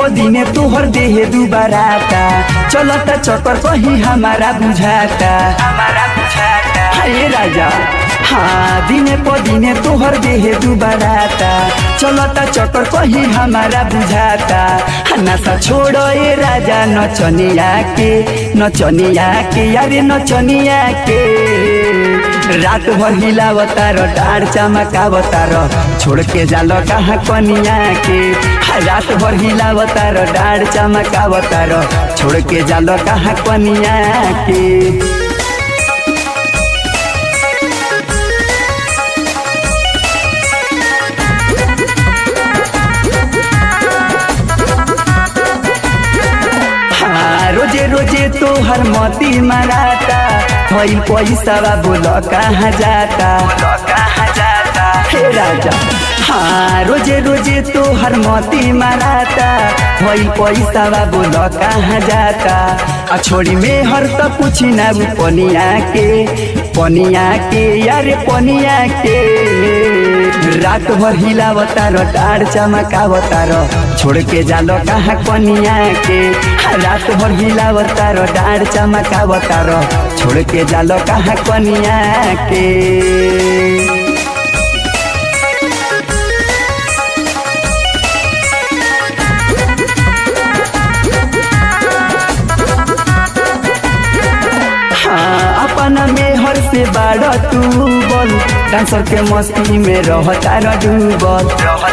पदिने तोहर देह दुबाराता चलता चक्कर कहीं हमारा बुझाता हमारा बुझाता हे राजा हाँ दिने पदिने तोहर देह दुबाराता चलता चक्कर कहीं हमारा बुझाता नशा छोड़ ए राजा नचनिया के नचनिया के यारे नचनिया के रात भर हिलावतार डाँड चमकावतार छोड़ के जाल कहाँ कनिया के रात भर हिलावतार डाँड चमकावतार छोड़ के जाल कहाँ कनिया के हाँ, रोजे रोजे तो हर मोती मराता भइल पैसा बोल कहाँ जाता कहाँ जाता हे राजा हाँ रोजे रोजे तो हर मोती मराता भइल पैसा बोल कहाँ जाता आ छोड़ी में हर त पूछी ना उ पनिया के पनिया के यार पनिया के रात भर हिलावतार डाँड चमकावतार छोड़ के जालो कहाँ कनिया के रात भर हिलावतार डाँड चमकावतार छोड़ के जालो कहाँ कनिया के हाँ, अपना में हर से बाड़ तू बोल डांसर के मस्ती में रहता डूबल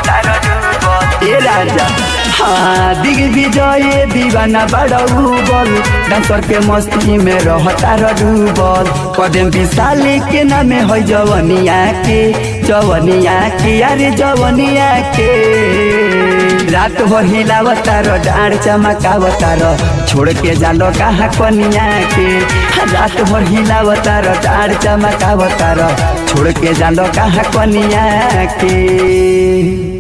ए राजा हाँ दिग विजय दीवाना बड़ऊ बोल डांसर के मस्ती में रहता डूबल कदम विशाल के नाम है जवनिया के जवनिया के अरे जवनिया के रात भर हिलावतार डाँड चमकावतार छोड़ के जालो कहाँ कनिया के रात भर हिलावतार डाँड चमकावतार छोड़ के जालो कहाँ कनिया के